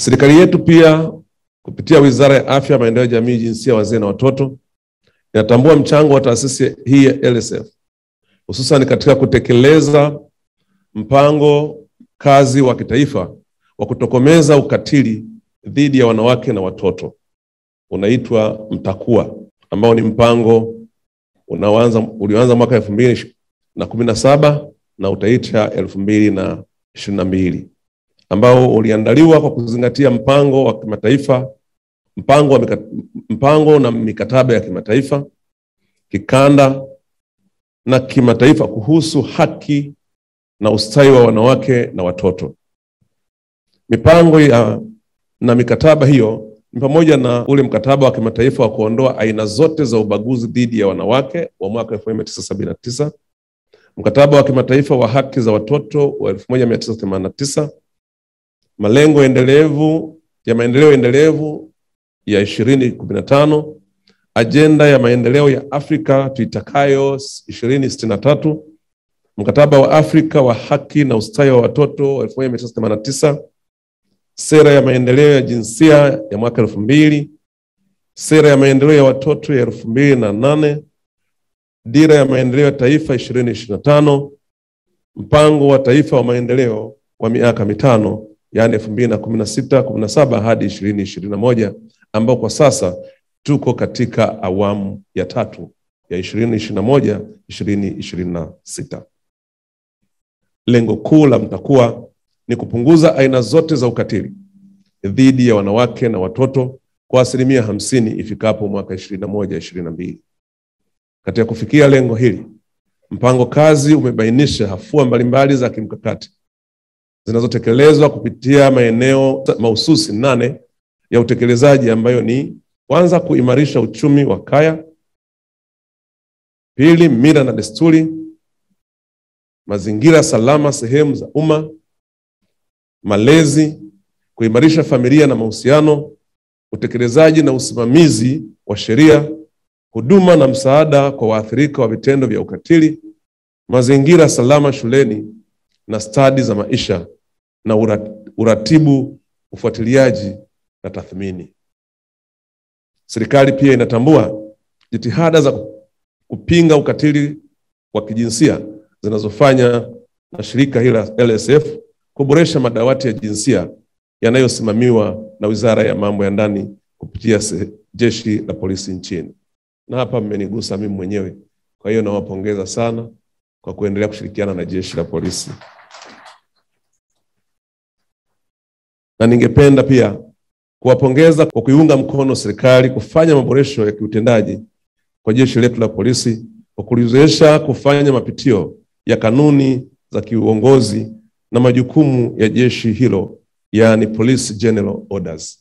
Serikali yetu pia kupitia Wizara ya Afya, Maendeleo ya Jamii, Jinsia, Wazee na Watoto inatambua mchango wa taasisi hii ya LSF hususan katika kutekeleza mpango kazi wa kitaifa wa kutokomeza ukatili dhidi ya wanawake na watoto unaitwa MTAKUWA ambao ni mpango unaoanza ulioanza mwaka elfu mbili na kumi na saba na utaisha elfu mbili na ishirini na mbili ambao uliandaliwa kwa kuzingatia mpango wa kimataifa mpango, wa mika, mpango na mikataba ya kimataifa kikanda na kimataifa kuhusu haki na ustawi wa wanawake na watoto. Mipango ya na mikataba hiyo ni pamoja na ule mkataba wa kimataifa wa kuondoa aina zote za ubaguzi dhidi ya wanawake wa mwaka 1979, mkataba wa kimataifa wa haki za watoto wa 1989, malengo endelevu ya maendeleo endelevu ya 2015, ajenda ya maendeleo ya Afrika tuitakayo 2063, mkataba wa Afrika wa haki na ustawi wa watoto wa 1989 sera ya maendeleo ya jinsia ya mwaka elfu mbili sera ya maendeleo ya watoto ya elfu mbili na nane dira ya maendeleo ya taifa ishirini ishirini na tano mpango wa taifa wa maendeleo wa miaka mitano yaani elfu mbili na kumi na sita kumi na saba hadi ishirini ishirini na moja ambao kwa sasa tuko katika awamu ya tatu ya ishirini ishirini na moja ishirini ishirini na sita lengo kuu la MTAKUWA ni kupunguza aina zote za ukatili dhidi ya wanawake na watoto kwa asilimia hamsini ifikapo mwaka ishirini na moja ishirini na mbili. Katika kufikia lengo hili, mpango kazi umebainisha hafua mbalimbali za kimkakati zinazotekelezwa kupitia maeneo mahususi nane ya utekelezaji ambayo ni kwanza, kuimarisha uchumi wa kaya; pili, mila na desturi, mazingira salama sehemu za umma malezi, kuimarisha familia na mahusiano, utekelezaji na usimamizi wa sheria, huduma na msaada kwa waathirika wa vitendo vya ukatili, mazingira salama shuleni na stadi za maisha na uratibu, ufuatiliaji na tathmini. Serikali pia inatambua jitihada za kupinga ukatili wa kijinsia zinazofanya na shirika hili la LSF kuboresha madawati ya jinsia yanayosimamiwa na Wizara ya Mambo ya Ndani kupitia Jeshi la Polisi nchini. Na hapa mmenigusa mimi mwenyewe, kwa hiyo nawapongeza sana kwa kuendelea kushirikiana na Jeshi la Polisi, na ningependa pia kuwapongeza kwa kuiunga mkono serikali kufanya maboresho ya kiutendaji kwa jeshi letu la polisi kwa kuliwezesha kufanya mapitio ya kanuni za kiuongozi na majukumu ya jeshi hilo yaani Police General Orders.